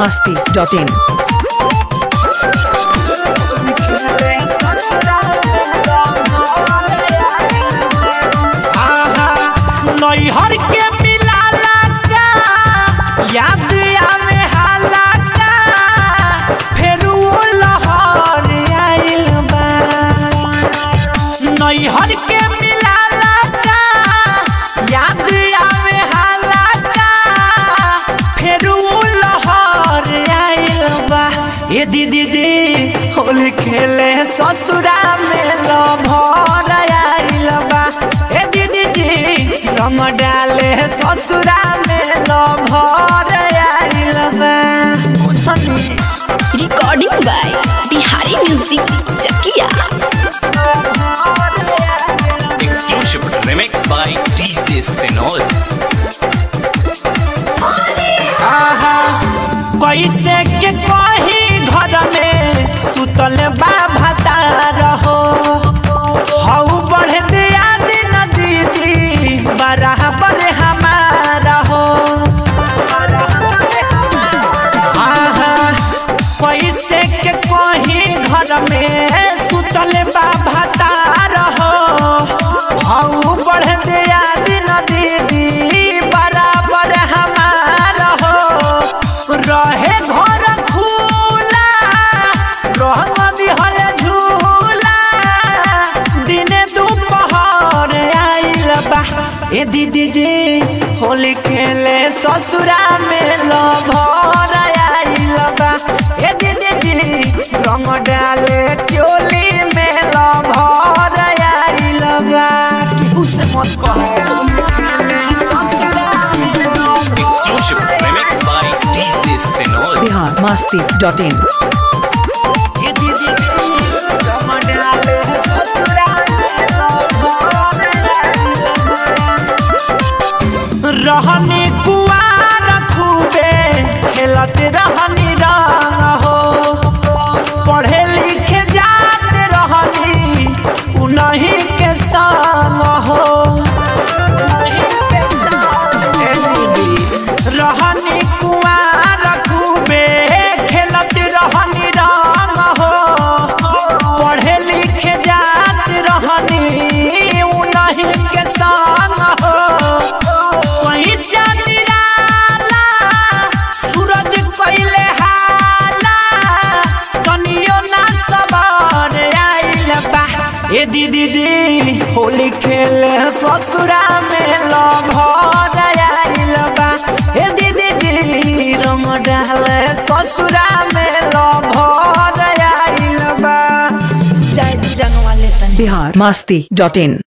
masti.in. नैहर के मिलाला का याद आवे हाला का फेर वो लहर आइल बा नैहर के मिलाला का याद आवे हाला का फेर वो लहर आइल बा ए दीदी जी होली खेले ससुरा में लभर आइल बा ए दीदी जी रंग डाले ससुरा में लभर आइल बा बुझनी recording by Bihari Music Chakia. Exclusive remix by DJ Senol. आहा, कैसे के कही घर में सुतल बा भतार हो हऊ बढ़ दिया दिन दीदी बराबर हमारा हो आहा, कैसे के कही घर में सुतल बा भतार हो हऊ बढ़ दिया दिन दीदी बराबर हमारा हो रहे घर खुला रहम दिहल झूला दिने दोपहर आइल बा ए दीदी जी होली खेले ससुरा में लभर आइल बा ए दीदी जी रंग डाले चोली में लभर आइल बा केहू से मत कहे होली खेले ससुरा में lover Exclusive remix by DJ Senol. Bihar masti.in. ये दीदी कमडाले ससुरा रहनी कुआर खूबे खेलत रहनी रंग हो पढ़े लिखे जात रहनी उन्हीं के संग हो ए दीदी रहनी कुआर खूबे खेलत रहनी रंग हो पढ़े लिखे जात रहनी उन्हीं के संग हो वही चंदिराला सूरज कइले हाला कनियो ना सबर आइल बा ए दीदी जी होली खेले ससुरा में लभर आइल बा ए दीदी जी रंग डाले ससुरा में लभर आइल बा जय जी रंगवा ले तनी Bihar masti.in.